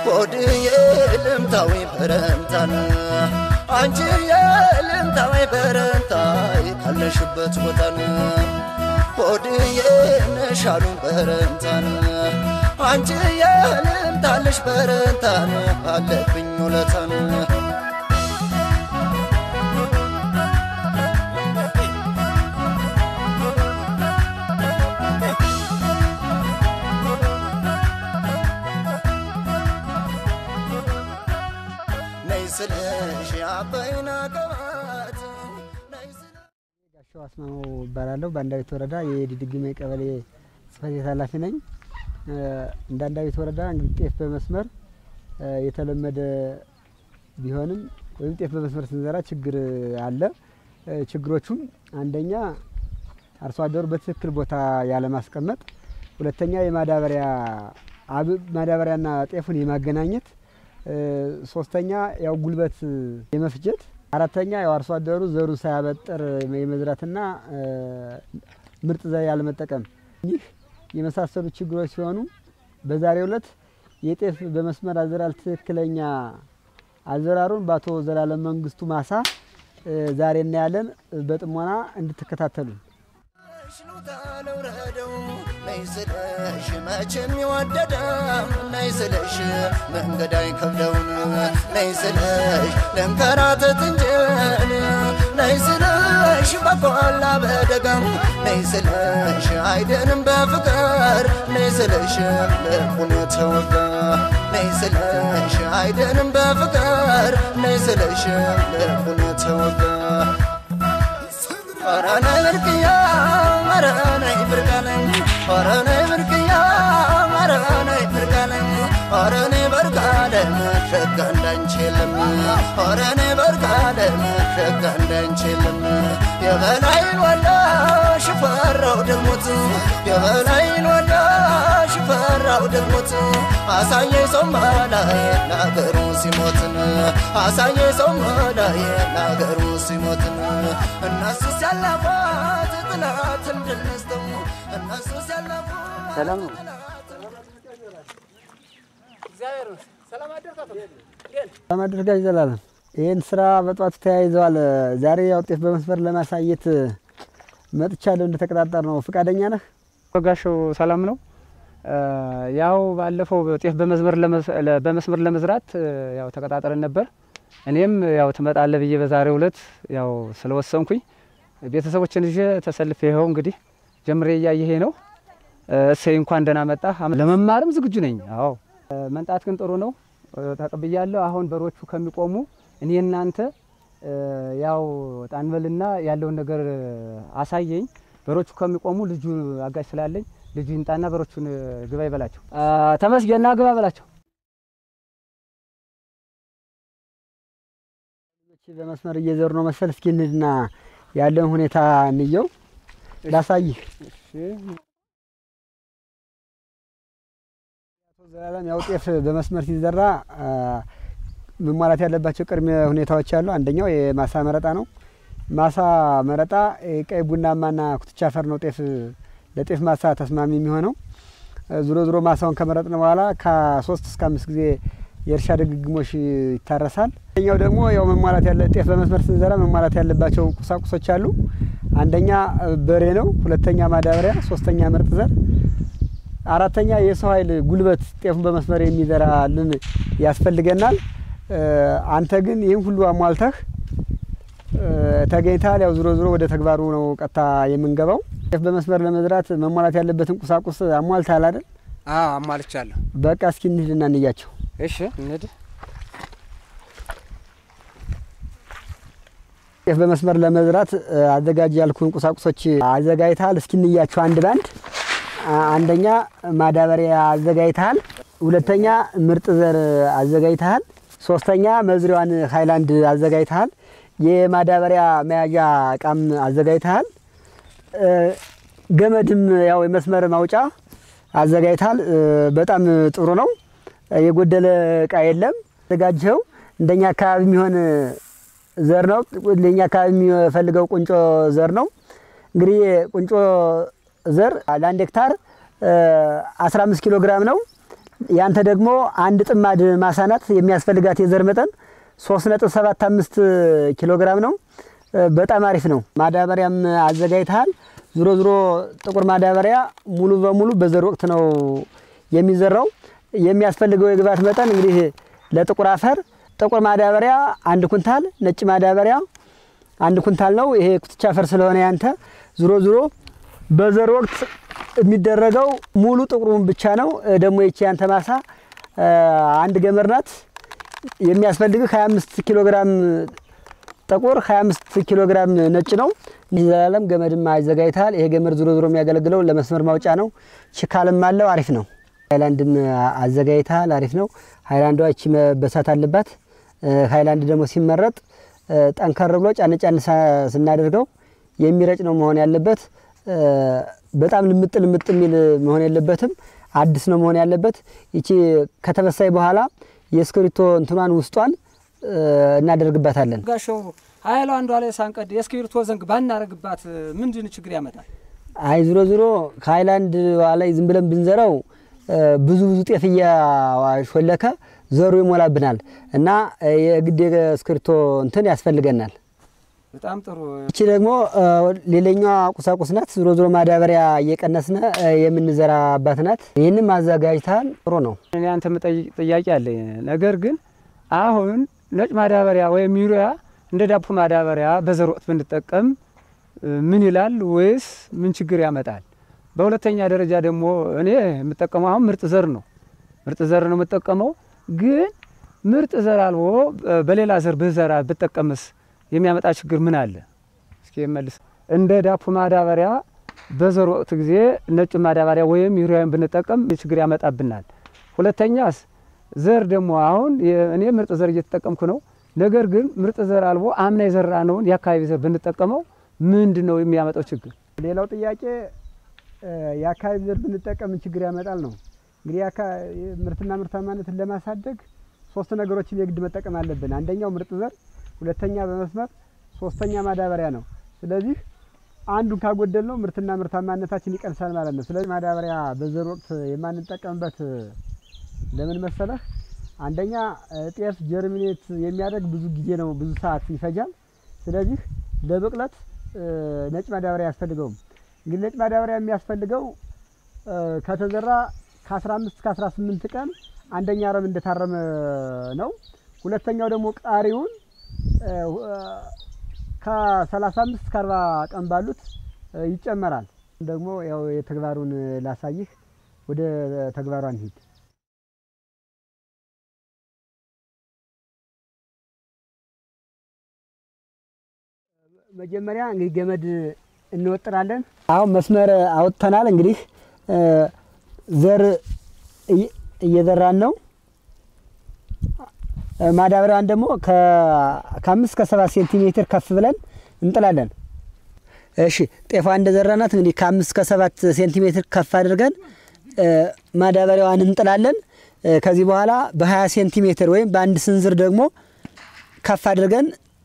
ሆድዬ ልምታዊ በረንታን አንቺዬ ልምታዊ በረንታይ ካለሽበት ቦታን ሆድዬ ነሻሉ በረንታን አንቺዬ ልምታለሽ በረንታን አለብኝ ውለታን ነይ ስልሽ አበይና ቀባት ነይ ስልሽ ጋሻው አስማማው እባላለሁ። በአንዳቤት ወረዳ የዲድግሜ ቀበሌ ጽሕፈት ቤት ኃላፊ ነኝ። እንደ አንዳቤት ወረዳ እንግዲህ ጤፍ በመስመር የተለመደ ቢሆንም ወይም ጤፍ በመስመር ስንዘራ ችግር አለ። ችግሮቹም አንደኛ አርሶ አደሩ በትክክል ቦታ ያለማስቀመጥ፣ ሁለተኛ የማዳበሪያ አብ- ማዳበሪያና ጤፉን የማገናኘት፣ ሶስተኛ ያው ጉልበት የመፍጀት፣ አራተኛ ያው አርሶ አደሩ ዘሩን ሳያበጥር የመዝራትና ምርጥ ዘር ያለመጠቀም ይህ የመሳሰሉ ችግሮች ሲሆኑ በዛሬው ዕለት የጤፍ በመስመር አዘራር ትክክለኛ አዘራሩን በአቶ ዘላለም መንግስቱ ማሳ እ ዛሬ እናያለን። በጥሞና እንድትከታተሉ ሽሉታ ለውረደው ነይ ስለሽ መቼም ይወደደም ነይ ስለሽ መንገድ አይከብደውን ነይ ስለሽ ለንከራተት እንጀን ነይ ስለሽ በቆላ በደጋም ነይ ስለሽ አይደንም በፍቅር ነይ ስለሽ ልቡን የተወጋ ነይ ስለሽ አይደንም በፍቅር ነይ ስለሽ ልቡን የተወጋ ኧረ ነይ ብርቅያ ኧረ ነይ ብርቃለኝ ኧረ ነይ ብርቅያ ኧረ ነይ ብርቃለኝ ኧረ ነይ በርቃለም ሸጋ እንዳንቺ የለም ኧረ ነይ በርቃለም ሸጋ እንዳንቺ የለም የበላይን ወላ ሽፈራው ደግሞት የበላይን ወላ ሽፈራው ደግሞት አሳየ ሰው መላዬ ለአገሩ ሲሞትን አሳየ ሰው መላዬ ለአገሩ ሲሞትን እነሱ ሲያለፏት ጥላት እንድንስተው እነሱ ሲያለፏት ሰላም ነው። ሰላም አደርጋጅ ዘላለም ይህን ስራ በጧቱ ተያይዘዋል። ዛሬ ያው ጤፍ በመስመር ለማሳየት መጥቻለሁ። እንደተቀጣጠር ነው። ፈቃደኛ ነህ? ጋሻው ሰላም ነው። ያው ባለፈው ጤፍ በመስመር ለመስ- ለ- በመስመር ለመዝራት ያው ተቀጣጥረን ነበር። እኔም ያው ትመጣለህ ብዬ በዛሬው ዕለት ያው ስለወሰንኩኝ ቤተሰቦችን ይዤ ተሰልፌ ይኸው እንግዲህ ጀምሬ እያየሄ ነው። እሰይ እንኳን ደህና መጣህ። ለመማርም ዝግጁ ነኝ። አዎ መንጣት ግን ጥሩ ነው። ተቀብያለሁ። አሁን በሮቹ ከሚቆሙ እኔ እናንተ ያው ጣንበልና ያለውን ነገር አሳየኝ። በሮቹ ከሚቆሙ ልጁ አጋጭ ስላለኝ ልጁ ይምጣና በሮቹን ግባ ይበላቸው። ተመስገና ግባ በላቸው። ልጆች በመስመር እየዘሩ ነው መሰል። እስኪ እንሂድና ያለውን ሁኔታ እንየው፣ ላሳይህ። አቶ ዘላለም ያው ጤፍ በመስመር ሲዘራ አ፣ መሟላት ያለባቸው ቅድመ ሁኔታዎች አሉ። አንደኛው የማሳ መረጣ ነው። ማሳ መረጣ ቀይ ቡናማና ኩትቻ አፈር ነው ጤፍ ለጤፍ ማሳ ተስማሚ የሚሆነው። ዙሮ ዙሮ ማሳውን ከመረጥን በኋላ ከሶስት እስከ አምስት ጊዜ የእርሻ ድግግሞሽ ይታረሳል። አንደኛው ደግሞ ያው መሟላት ያለ ጤፍ በመስመር ስንዘራ መሟላት ያለባቸው ቁሳቁሶች አሉ። አንደኛ በሬ ነው፣ ሁለተኛ ማዳበሪያ፣ ሶስተኛ ምርጥ ዘር፣ አራተኛ የሰው ኃይል ጉልበት ጤፉን በመስመር የሚዘራልን ያስፈልገናል። አንተ ግን ይህን ሁሉ አሟልተህ ተገኝተሃል። ያው ዙሮ ዙሮ ወደ ተግባሩ ነው ቀጥታ የምንገባው። ጤፍ በመስመር ለመዝራት መሟላት ያለበትን ቁሳቁስ አሟልተሃል አይደል? አዎ አሟልቻለሁ። በቃ እስኪ እንሂድና እንያቸው። እሺ እንሂድ። ጤፍ በመስመር ለመዝራት አዘጋጅ ያልኩን ቁሳቁሶች አዘጋጅተሃል። እስኪ እንያቸው አንድ ባንድ። አንደኛ ማዳበሪያ አዘጋጅተሃል። ሁለተኛ ምርጥ ዘር አዘጋጅተሃል። ሶስተኛ መዝሪያዋን ሃይላንድ አዘጋጅተሃል። የማዳበሪያ መያዣ እቃም አዘጋጅተሃል። ገመድም ያው የመስመር ማውጫ አዘጋጅተሃል። በጣም ጥሩ ነው። የጎደለ እቃ የለም። አዘጋጅኸው እንደኛ አካባቢ የሚሆን ዘር ነው። እንደኛ አካባቢ የሚፈልገው ቁንጮ ዘር ነው። እንግዲህ ቁንጮ ዘር ለአንድ ሄክታር 15 ኪሎ ግራም ነው። ያንተ ደግሞ አንድ ጥማድ ማሳ ናት። የሚያስፈልጋት የዘር መጠን 3.75 ኪሎ ግራም ነው። እ፣ በጣም አሪፍ ነው። ማዳበሪያም አዘጋጅተሃል። ዞሮ ዞሮ ጥቁር ማዳበሪያ ሙሉ በሙሉ በዘር ወቅት ነው የሚዘራው። የሚያስፈልገው የግብዓት መጠን እንግዲህ ለጥቁር አፈር ጥቁር ማዳበሪያ አንድ ኩንታል፣ ነጭ ማዳበሪያ አንድ ኩንታል ነው። ይሄ ኩትቻ አፈር ስለሆነ ያንተ ዞሮ ዞሮ በዘር ወቅት የሚደረገው ሙሉ ጥቁሩን ብቻ ነው። እ፣ ደግሞ ይቺ ያንተ ማሳ እ፣ አንድ ገመድ ናት። የሚያስፈልግህ 25 ኪሎ ግራም ጥቁር 25 ኪሎ ግራም ነጭ ነው። ዘላለም ገመድም አዘጋጅተሃል። ይሄ ገመድ ዞሮ ዞሮ የሚያገለግለው ለመስመር ማውጫ ነው። ችካልም አለው። አሪፍ ነው። ሃይላንድም አዘጋጅተሃል። አሪፍ ነው። ሃይላንዷ እቺ መበሳት አለባት። እ፣ ሃይላንድ ደግሞ ሲመረጥ እ፣ ጠንከር ብሎ ጫን ጫን ሳ- ስናደርገው የሚረጭ ነው መሆን ያለበት። እ፣ በጣም ልምጥ ልምጥ የሚል መሆን የለበትም። አዲስ ነው መሆን ያለበት። ይቺ ከተበሳይ በኋላ የእስክሪብቶ እንትኗን ውስጧን እ፣ እናደርግባታለን። ጋሻው ሀይሏ አንዷ ላይ ሳንቀድ የእስክሪብቶ ዘንግ ባናረግባት ምንድን ችግር ያመጣል? አይ ዝሮ ዝሮ ከሀይላንድ ላይ ዝም ብለን ብንዘራው እ፣ ብዙ ብዙ ጤፍ እያሾለከ ዘሩ ይሞላብናል እና እ፣ የግድ የእስክሪብቶ እንትን ያስፈልገናል። በጣም ጥሩ። እቺ ደግሞ እ፣ ሌላኛዋ ቁሳቁስ ናት። ዝሮ ዝሮ ማዳበሪያ እየቀነስነ እ፣ የምንዘራባት ናት። ይህንም አዘጋጅተሃል። ጥሩ ነው። እኔ አንተ የምጠይቅ ጥያቄ አለኝ። ነገር ግን አሁን ነጭ ማዳበሪያ ወይም ዩሪያ እንደ ዳቦ ማዳበሪያ በዘር ወቅት ብንጠቀም እ፣ ምን ይላል ወይስ ምን ችግር ያመጣል? በሁለተኛ ደረጃ ደግሞ እኔ የምጠቀመው አሁን ምርጥ ዘር ነው። ምርጥ ዘር ነው የምጠቀመው። ግን ምርጥ ዘር አልቦ እ፣ በሌላ ዘር ብዘራ ብጠቀምስ የሚያመጣ ችግር ምን አለ? እስኪ መልስ። እንደ ዳቦ ማዳበሪያ በዘር ወቅት ጊዜ ነጭ ማዳበሪያ ወይም ዩሪያን ብንጠቀም ችግር ያመጣብናል። ሁለተኛስ ዘር ደግሞ አሁን የ- እኔ ምርጥ ዘር እየተጠቀምኩ ነው። ነገር ግን ምርጥ ዘር አልቦ አምና የዘራ ነውን የአካባቢ ዘር ብንጠቀመው ምንድን ነው የሚያመጣው ችግር? ሌላው ጥያቄ እ፣ የአካባቢ ዘር ብንጠቀም ምን ችግር ያመጣል ነው። እንግዲህ የአካ- ምርትና ምርታማነትን ለማሳደግ ሶስት ነገሮችን የግድ መጠቀም አለብን። አንደኛው ምርጥ ዘር፣ ሁለተኛ በመስመር፣ ሶስተኛ ማዳበሪያ ነው። ስለዚህ አንዱን ካጎደል ነው ምርትና ምርታማነታችን ይቀንሳል ማለት ነው። ስለዚህ ማዳበሪያ በዘር ወቅት የማንጠቀምበት ለምን መሰለህ? አንደኛ እ፣ ጤፍ ጀርሚኔት የሚያደርግ ብዙ ጊዜ ነው፣ ብዙ ሰዓት ይፈጃል። ስለዚህ ለብቅለት እ፣ ነጭ ማዳበሪያ አያስፈልገውም። እንግዲህ ነጭ ማዳበሪያ የሚያስፈልገው እ፣ ከተዘራ ከ15 እስከ 18 ቀን አንደኛ አረም እንደታረመ ነው። ሁለተኛው ደግሞ ቃሪውን እ፣ እ፣ ከ35 እስከ 40 ቀን ባሉት እ፣ ይጨመራል። ደግሞ ያው የተግባሩን ላሳይህ፣ ወደ ተግባሯ እንሂድ። መጀመሪያ እንግዲህ ገመድ እንወጥራለን። አሁን መስመር አውጥተናል። እንግዲህ እ፣ ዘር እየ- እየዘራን ነው። እ፣ ማዳበሪያዋን ደግሞ ከ- ከአምስት ከሰባት ሴንቲሜትር ከፍ ብለን እንጥላለን። እሺ ጤፏ እንደዘራናት እንግዲህ ከአምስት ከሰባት ሴንቲሜትር ከፍ አድርገን እ፣ ማዳበሪያዋን እንጥላለን። እ፣ ከዚህ በኋላ በ20 ሴንቲሜትር ወይም በአንድ ስንዝር ደግሞ ከፍ አድርገን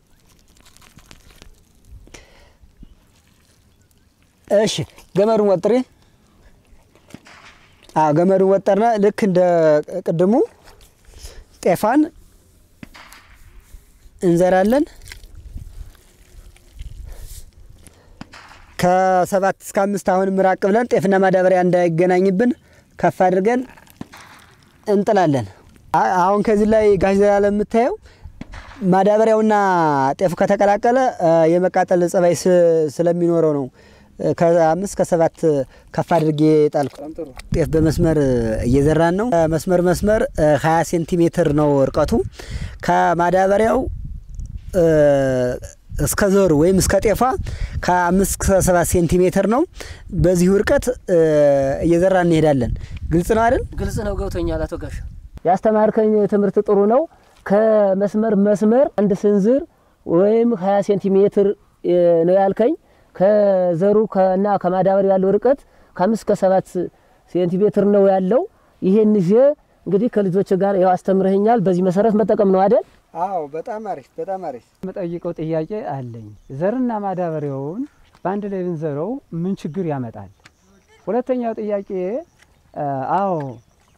እሺ ገመዱን ወጥሬ አዎ ገመዱን ወጠርነ። ልክ እንደ ቅድሙ ጤፋን እንዘራለን። ከሰባት እስከ አምስት አሁንም ራቅ ብለን ጤፍና ማዳበሪያ እንዳይገናኝብን ከፍ አድርገን እንጥላለን። አ- አሁን ከዚህ ላይ ጋሽ ዘላለም የምታየው ማዳበሪያውና ጤፉ ከተቀላቀለ እ፣ የመቃጠል ጸባይ ስ- ስለሚኖረው ነው። እ፣ ከአምስት ከሰባት ከፍ አድርጌ ጣልኩ። በጣም ጥሩ። ጤፍ በመስመር እየዘራን ነው። መስመር መስመር 20 ሴንቲሜትር ነው እርቀቱ ከማዳበሪያው እ፣ እስከ ዘሩ ወይም እስከ ጤፏ ከአምስት እስከ ሰባት ሴንቲሜትር ነው። በዚሁ እርቀት እ፣ እየዘራን እንሄዳለን። ግልጽ ነው አይደል? ግልጽ ነው፣ ገብቶኛል። አቶ ጋሻ ያስተማርከኝ ትምህርት ጥሩ ነው። ከመስመር መስመር አንድ ስንዝር ወይም 20 ሴንቲሜትር እ፣ ነው ያልከኝ። ከዘሩ ከና ከማዳበሪያው ያለው ርቀት ከአምስት ከሰባት ሴንቲሜትር ነው ያለው። ይሄን ይዤ እንግዲህ ከልጆች ጋር ያው አስተምረኸኛል። በዚህ መሰረት መጠቀም ነው አይደል? አዎ፣ በጣም አሪፍ፣ በጣም አሪፍ። የምጠይቀው ጥያቄ አለኝ። ዘርና ማዳበሪያውን በአንድ ላይ ብንዘረው ምን ችግር ያመጣል? ሁለተኛው ጥያቄ አ፣ አዎ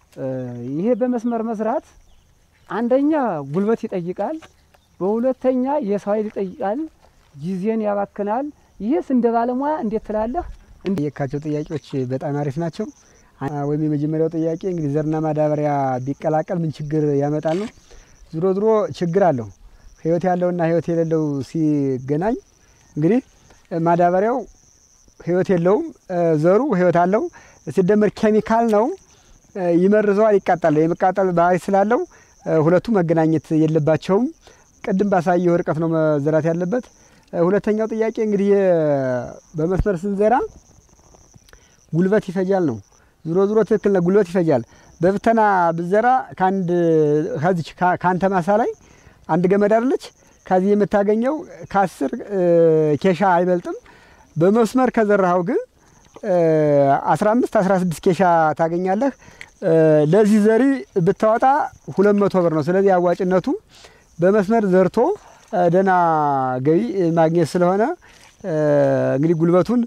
ይሄ በመስመር መስራት አንደኛ ጉልበት ይጠይቃል፣ በሁለተኛ የሰው ኃይል ይጠይቃል፣ ጊዜን ያባክናል። ይህስ እንደ ባለሙያ እንዴት ትላለህ? የካቸው ጥያቄዎች በጣም አሪፍ ናቸው። ወይም የመጀመሪያው ጥያቄ እንግዲህ ዘርና ማዳበሪያ ቢቀላቀል ምን ችግር ያመጣል ነው። ዝሮ ዝሮ ችግር አለው። ህይወት ያለውና ህይወት የሌለው ሲገናኝ እንግዲህ ማዳበሪያው ህይወት የለውም፣ ዘሩ ህይወት አለው። ሲደመር ኬሚካል ነው፣ ይመርዘዋል፣ ይቃጠል። የመቃጠል ባህሪ ስላለው ሁለቱ መገናኘት የለባቸውም። ቅድም ባሳየው ርቀት ነው መዘራት ያለበት። ሁለተኛው ጥያቄ እንግዲህ በመስመር ስንዘራ ጉልበት ይፈጃል ነው። ዙሮ ዙሮ ትክክል ነው፣ ጉልበት ይፈጃል። በብተና ብዘራ ከአንድ ከዚች ከአንተ ማሳ ላይ አንድ ገመድ አለች ከዚህ የምታገኘው ከአስር ኬሻ አይበልጥም። በመስመር ከዘራኸው ግን አስራ አምስት አስራ ስድስት ኬሻ ታገኛለህ። ለዚህ ዘሪ ብታወጣ ሁለት መቶ ብር ነው። ስለዚህ አዋጭነቱ በመስመር ዘርቶ ደህና ገቢ ማግኘት ስለሆነ እንግዲህ ጉልበቱን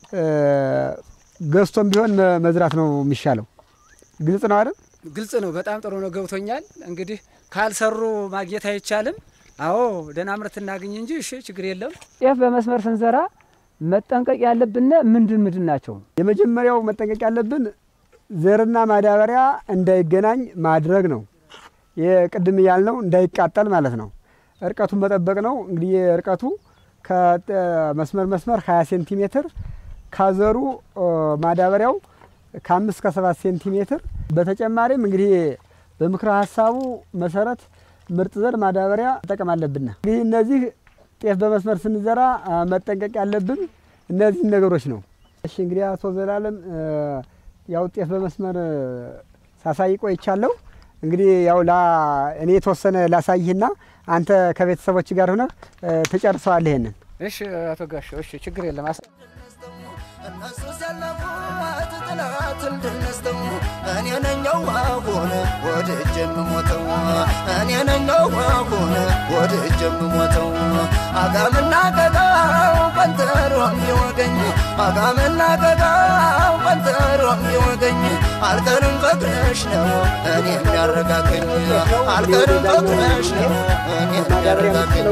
ገዝቶም ቢሆን መዝራት ነው የሚሻለው። ግልጽ ነው አይደል? ግልጽ ነው። በጣም ጥሩ ነው፣ ገብቶኛል። እንግዲህ ካልሰሩ ማግኘት አይቻልም። አዎ ደህና ምርት እናገኝ እንጂ እሺ፣ ችግር የለም። ጤፍ በመስመር ስንዘራ መጠንቀቅ ያለብን ምንድን ምንድን ናቸው? የመጀመሪያው መጠንቀቅ ያለብን ዘርና ማዳበሪያ እንዳይገናኝ ማድረግ ነው። የቅድም ያልነው እንዳይቃጠል ማለት ነው። እርቀቱን መጠበቅ ነው። እንግዲህ እርቀቱ ከመስመር መስመር 20 ሴንቲሜትር ካዘሩ ማዳበሪያው ከአምስት ከሰባት ሴንቲሜትር በተጨማሪም እንግዲህ በምክረ ሀሳቡ መሰረት ምርጥ ዘር ማዳበሪያ መጠቀም አለብን። እንግዲህ እነዚህ ጤፍ በመስመር ስንዘራ መጠንቀቅ ያለብን እነዚህን ነገሮች ነው። እሺ እንግዲህ አቶ ዘላለም ያው ጤፍ በመስመር ሳሳይ ቆይቻለሁ። እንግዲህ ያው እኔ የተወሰነ ላሳይህና አንተ ከቤተሰቦች ጋር ሆነህ ትጨርሰዋለህ ይሄንን። እሺ አቶ ጋሻው፣ እሺ ችግር የለም። እነሱ ሰለፉት ጥላትን ድል ነስተው እኔ ነኛው አሁን ወደ እጅ የምሞተው እኔ ነኛው አሁን ወደ እጅ የምሞተው አጋምና ቀጋው ቀንተሮ የሚወገኝ አጋምና ቀጋው ቀንተሮ የሚወገኝ አልቀርም ፍቅርሽ ነው እኔ የሚያረጋገኝ አልቀርም ፍቅርሽ ነው እኔ የሚያረጋገኝ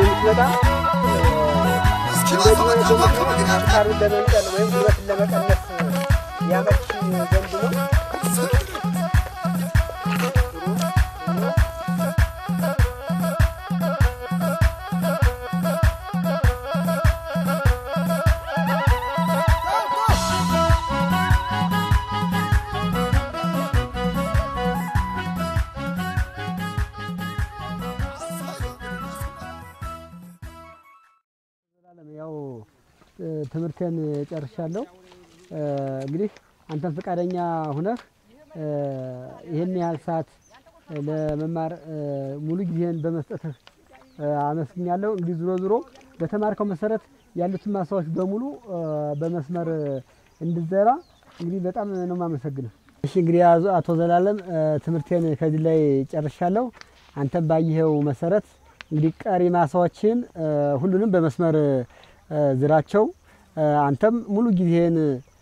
ሳሩን ለመንቀል ወይም ጉልበትን ለመቀነስ ያመች ዘንድ ነው። ያው ትምህርቴን ጨርሻለሁ። እንግዲህ አንተም ፈቃደኛ ሁነህ ይህን ያህል ሰዓት ለመማር ሙሉ ጊዜህን በመስጠትህ አመስግኛለሁ። እንግዲህ ዙሮ ዙሮ በተማርከው መሰረት ያሉትን ማሳዎች በሙሉ በመስመር እንድዘራ እንግዲህ በጣም ነው የማመሰግነው። እሺ እንግዲህ አቶ ዘላለም ትምህርቴን ከዚህ ላይ ጨርሻለሁ። አንተም ባየኸው መሰረት እንግዲህ ቀሪ ማሳዎችን ሁሉንም በመስመር ዝራቸው። አንተም ሙሉ ጊዜህን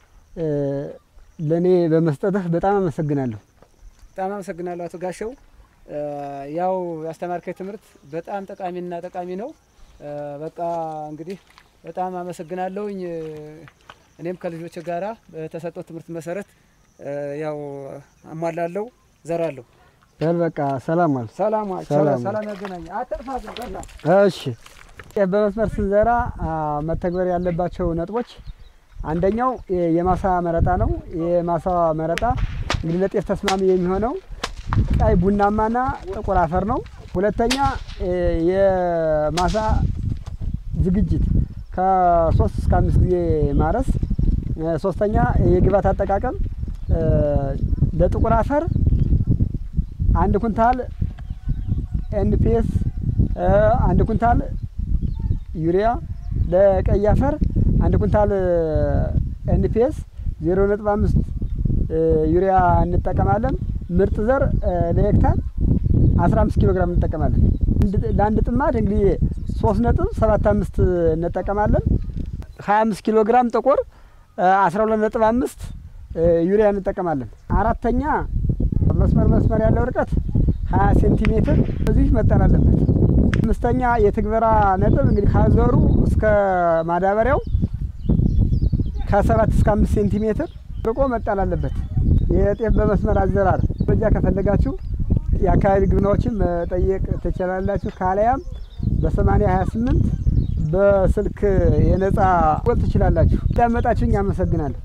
ለእኔ በመስጠትህ በጣም አመሰግናለሁ። በጣም አመሰግናለሁ አቶ ጋሻው። ያው ያስተማርከኝ ትምህርት በጣም ጠቃሚና ጠቃሚ ነው። በቃ እንግዲህ በጣም አመሰግናለሁኝ። እኔም ከልጆች ጋራ በተሰጠው ትምህርት መሰረት ያው አሟላለሁ፣ ዘራለሁ። በል በቃ ሰላም ዋል። ሰላም ሰላም ሰላም ያገናኝ። አትጥፋ ግን ቀላ እሺ ጤፍ በመስመር ስንዘራ መተግበር ያለባቸው ነጥቦች አንደኛው የማሳ መረጣ ነው። የማሳ መረጣ እንግዲህ ለጤፍ ተስማሚ የሚሆነው ቀይ ቡናማና ጥቁር አፈር ነው። ሁለተኛ የማሳ ዝግጅት ከሶስት እስከ አምስት ጊዜ ማረስ። ሶስተኛ የግብዓት አጠቃቀም ለጥቁር አፈር አንድ ኩንታል ኤንፒኤስ አንድ ኩንታል ዩሪያ ለቀይ አፈር አንድ ኩንታል ኤንፒኤስ ዜሮ ነጥብ አምስት ዩሪያ እንጠቀማለን። ምርጥ ዘር ለሄክታር አስራ አምስት ኪሎ ግራም እንጠቀማለን። ለአንድ ጥማድ እንግዲህ ሶስት ነጥብ ሰባት አምስት እንጠቀማለን። ሀያ አምስት ኪሎ ግራም ጥቁር አስራ ሁለት ነጥብ አምስት ዩሪያ እንጠቀማለን። አራተኛ መስመር መስመር ያለው ርቀት ሀያ ሴንቲሜትር እዚህ መጠን አለበት። አምስተኛ የትግበራ ነጥብ እንግዲህ ካዘሩ እስከ ማዳበሪያው ከሰባት እስከ አምስት ሴንቲሜትር ርቆ መጣል አለበት። የጤፍ በመስመር አዘራር መረጃ ከፈለጋችሁ የአካባቢ ግብርናዎችን መጠየቅ ትችላላችሁ። ካለያም በሰማኒያ ሀያ ስምንት በስልክ የነጻ ወል ትችላላችሁ። እንዳመጣችሁኝ አመሰግናለሁ።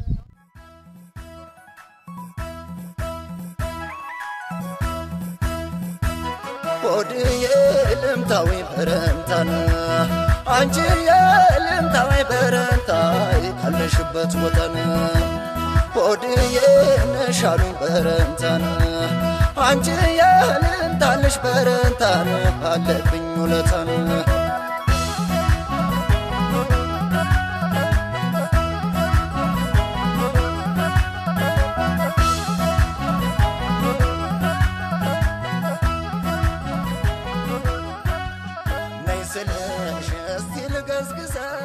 ሆድ የልምታዊ በረንታን አንቺ የልምታዊ በረንታይ ካለሽበት ቦታን ሆድ የነሻሉኝ በረንታን አንቺ የልምታለሽ በረንታን አለብኝ ውለታን ነይ ስልሽ እስቲ ልገዝግዘ